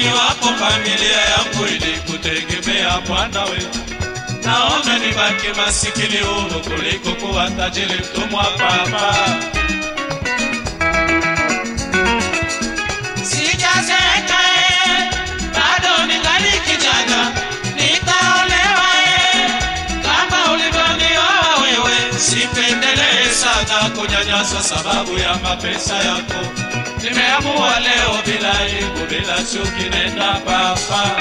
iwapo familia yangu ilikutegemea Bwana we, naona nibaki masikini huru kuliko kuwa tajiri mtumwa Baba. Sijazeeka eh, bado ningali kijana, nitaolewa eh, kama ulivyonioa wewe. Sipendelee sana kunyanyaswa sababu ya mapesa yako. Nimeamua leo bila aibu, bila chuki, nenda Baba.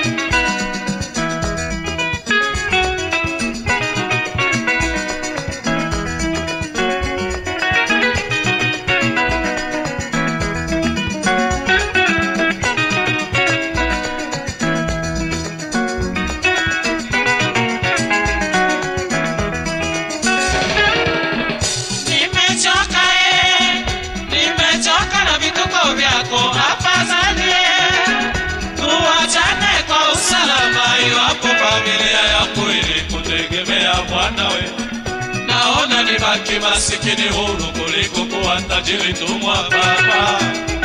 Nimechoka eh, nimechoka na vituko vyako, afadhali eh, tuachane kwa usalama. Iwapo familia yangu ilikutegemea Bwana we, naona nibaki masikini huru kuliko kuwa tajiri tumwa Baba.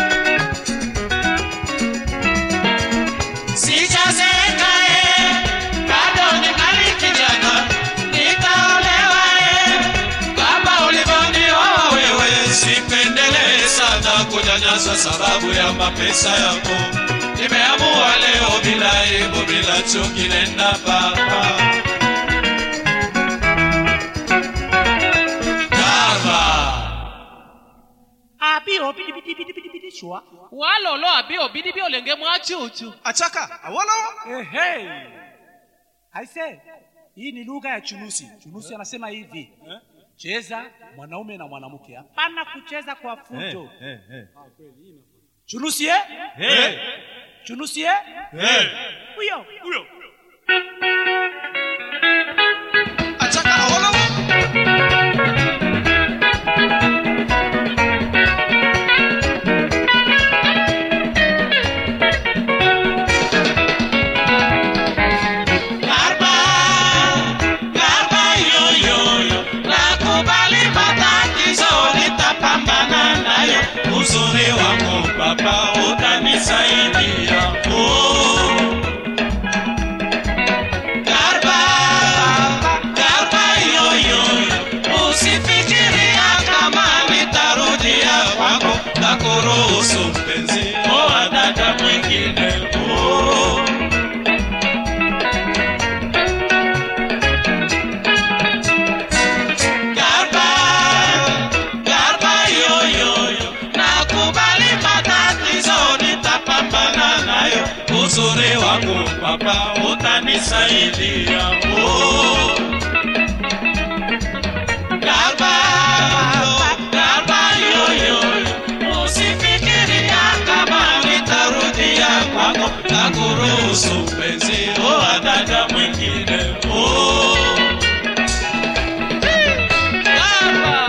Sijazeeka eh, bado ningali kijana, nitaolewa eh, kama ulivyonioa wewe. Sipendelee sana kunyanyasa sababu ya mapesa yako. Nimeamua leo bila aibu, bila chuki, nenda Baba. Baba. abi obidi bidi bidi bidi bidi shwa walolo abi obidi bi olenge mwachuchu achaka awolowo ehe aise hii ni lugha ya chunusi chunusi anasema hivi cheza mwanaume na mwanamke hapana kucheza kwa fujo chunusi eh? chunusi eh? huyo huyo achaka awolowo Garba, garba yo yo yo, nakubali matatizo, nitapambana nayo. Uzuri wako baba utanisaidia. Oh. Garba, garba yo yo yo, usifikiria kama nitarudia kwako, nakuruhusu mpenzi, oa dada mwingine. Oh. Garba, garba yo yo yo, nakubali matatizo, nitapambana nayo. Uzuri wangu baba utanisaidia. Oh. Garba, garba yo yo yo, usifikiria kama nitarudia kwako, nakuruhusu mpenzi, oa dada mwingine. Oh. Garba.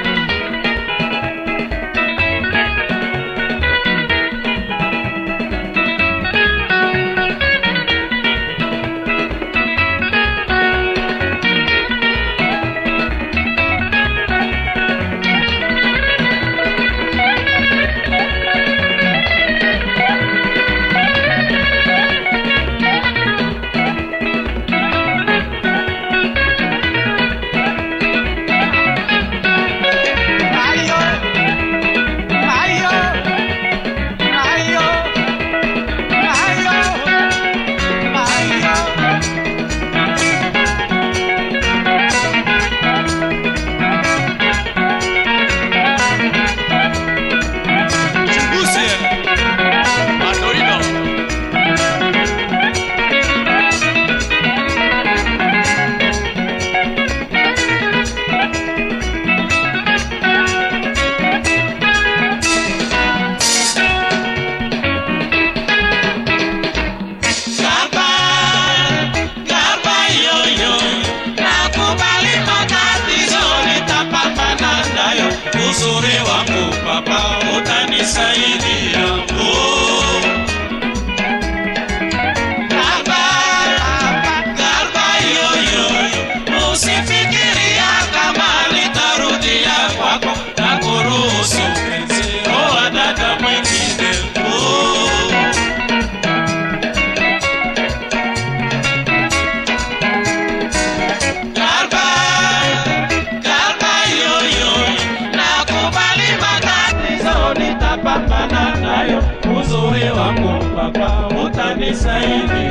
uzuri wangu Baba utanisaidia. Oh. Baba, Baba, yo, yo, yo. Usifikiria kama nitarudia kwako na kuruhusu penzi oa dada mwingine. Oh. utanisaidi